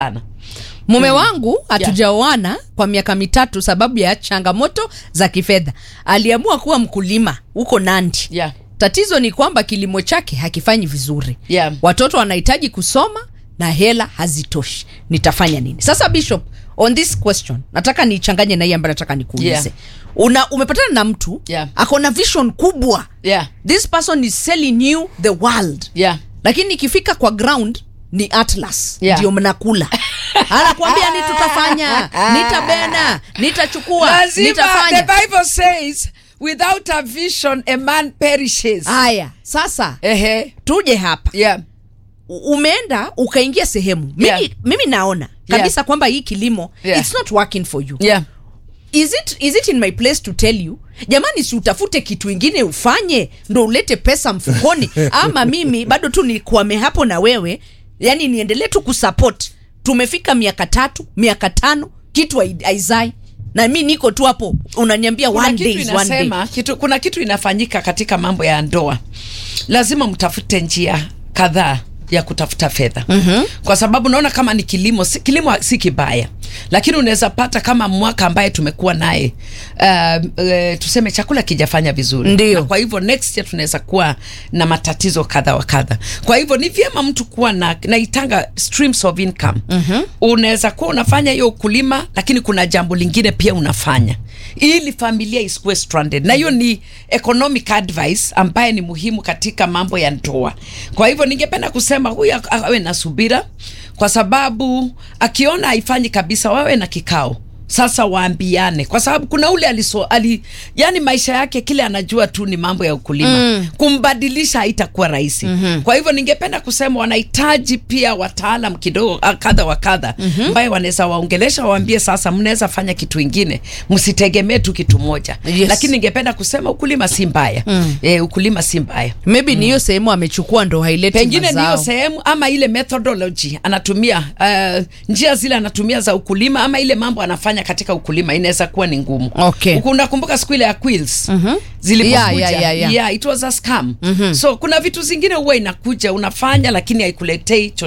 sana mume wangu hatujaoana kwa miaka mitatu sababu ya changamoto za kifedha aliamua kuwa mkulima huko nandi yeah. tatizo ni kwamba kilimo chake hakifanyi vizuri Yeah. watoto wanahitaji kusoma na hela hazitoshi nitafanya nini sasa bishop on this question nataka nichanganye na hii ambayo nataka nikuulize Yeah. una umepatana na mtu Yeah. ako na vision kubwa Yeah. this person is selling you the world Yeah. lakini ikifika kwa ground ni atlas Yeah. ndio mnakula anakuambia ni tutafanya nitabena nitachukua Lazima, the nitafanya bible says without a vision a man perishes haya sasa Ehe. tuje hapa Yeah. U- umeenda ukaingia sehemu mimi, Yeah. mimi naona kabisa kwamba hii kilimo Yeah. it's not working for you Yeah. is it, is it in my place to tell you jamani si utafute kitu ingine ufanye ndo ulete pesa mfukoni ama mimi bado tu nikwame hapo na wewe yani niendelee tu kusupport tumefika miaka tatu miaka tano kitu hai- haizai na mi niko tu hapo unaniambia kuna one kitu day is one day inasema kitu, kuna kitu inafanyika katika mambo ya ndoa lazima mtafute njia kadhaa ya kutafuta fedha mm-hmm. kwa sababu naona kama ni kilimo si, kilimo si kibaya lakini unaweza pata kama mwaka ambaye tumekuwa naye uh, uh, tuseme chakula kijafanya vizuri Ndio. na kwa hivyo next year tunaweza kuwa na matatizo kadha wa kadha kwa hivyo ni vyema mtu kuwa na naitanga streams of income mm-hmm. unaweza kuwa unafanya hiyo ukulima lakini kuna jambo lingine pia unafanya ili familia isikuwe stranded na hiyo ni economic advice ambaye ni muhimu katika mambo ya ndoa kwa hivyo ningependa kusema huyu ak- awe na subira kwa sababu akiona haifanyi kabisa wawe na kikao sasa waambiane kwa sababu kuna ule aliso, ali, yani maisha yake kile anajua tu ni mambo ya ukulima mm. kumbadilisha haitakuwa rahisi mm-hmm. kwa hivyo ningependa kusema wanahitaji pia wataalam kidogo ah, kadha wa kadha mm-hmm. ambaye wanaweza waongelesha waambie sasa mnaweza fanya kitu ingine msitegemee tu kitu moja Yes. lakini ningependa kusema ukulima si mbaya mm. e, ukulima si mbaya maybe ni hiyo sehemu amechukua ndo haileti pengine ni hiyo mazao. sehemu ama ile methodology anatumia uh, njia zile anatumia za ukulima ama ile mambo anafanya katika ukulima inaweza kuwa ni ngumu Okay. Uku- unakumbuka siku ile ya quills mm-hmm. Yeah, yeah, yeah, yeah. yeah, it was a scam mm-hmm. so kuna vitu zingine huwa inakuja unafanya lakini haikuletei cho